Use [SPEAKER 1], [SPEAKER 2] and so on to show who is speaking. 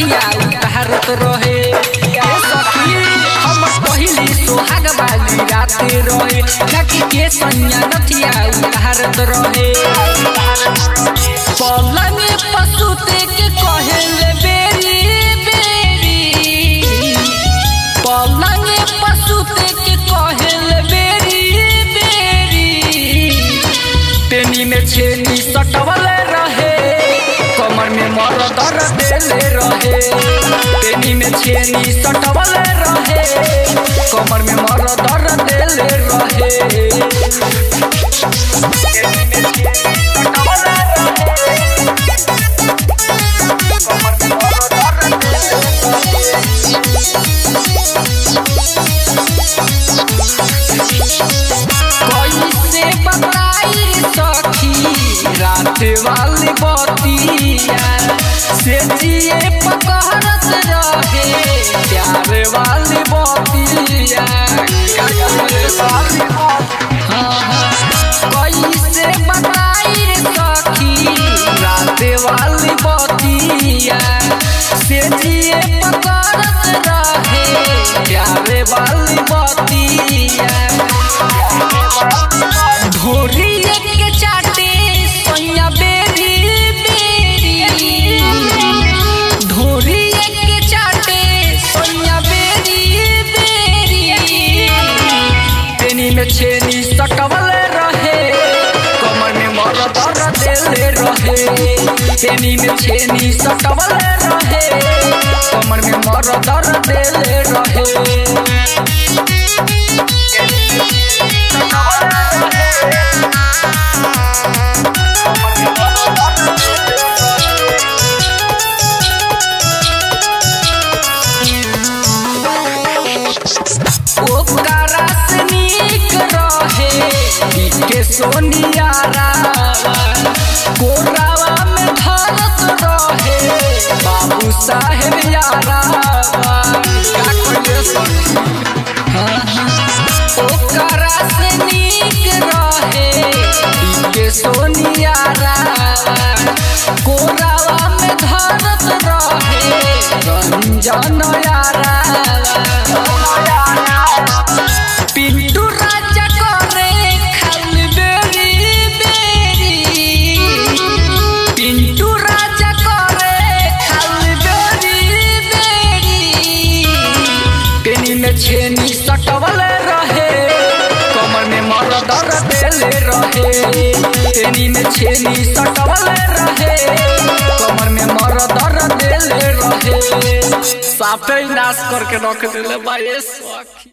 [SPEAKER 1] नथिया उतारत रहे ए सखी हम पहिली सोहाग वाली राते रहे नकी के सैया नथिया उतारत रहे पलंग पसुते के कहेले बेरी बेरी पलंग पसुते के कहेले बेरी बेरी पेनी में छेनी सटवले रहे कमर में मर दर देले रहे पेनी में छेनी सटवले रहे कमर में मर दर देले रहे पेनी में छेनी सटवले रहे, कमर में मर दर देले रहे। कैसे बताई सखी रात वाली बतिया से जिए पकड़त रहे प्यार वाली बतिया हाँ, हाँ। कैसे बताई सखी रात वाली बतिया से जिए पकड़त रहे प्यार वाली बतिया ढोरी के चाटे सोया बेरी बेरी ढोरी के चाटे सोया बेरी बेरी पेनी में छेनी सटवले रहे कमर में मर दर देले रहे पेनी में छेनी सटवले रहे कमर में मर दर देले रहे ओकरा से नीक रहे के सोनिया रावा कोरावा में धरत रहे बाबू साहेब यारावा का कहिए सखी हाँ, हाँ। ओकरा से नीक रहे के सोनिया रावा कोरावा में धरत रहे रंजन यारावा पिंटू राजा करे खाल बेरी बेरी पिंटू राजा करे खाल बेरी बेरी पेनी में छेनी सटवले रहे कमर में मर दर देले रहे पेनी में छेनी सटवले रहे कमर में मर दर देले रहे साफे ही नाश करके रख देले बाये सखी